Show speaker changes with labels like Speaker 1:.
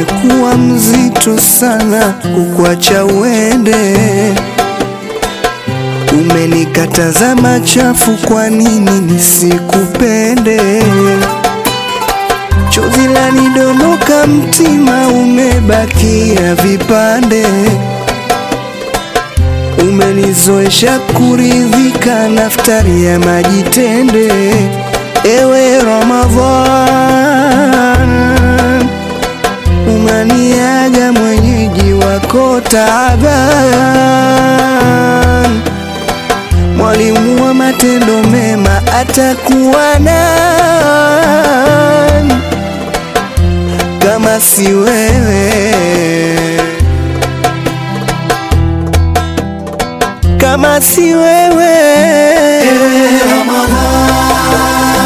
Speaker 1: umekuwa mzito sana kukwacha uende. Umenikataza machafu, kwa nini nisikupende? Chozi lanidondoka, mtima umebakia vipande. Umenizoesha kuridhika, naftari ya maji tende. Ewe Ramadhan, unaniaga mwenyeji wako Taaban. Mwalimu wa matendo mema atakuwa nani kama si wewe? Kama si wewe
Speaker 2: Ewe Ramadhan,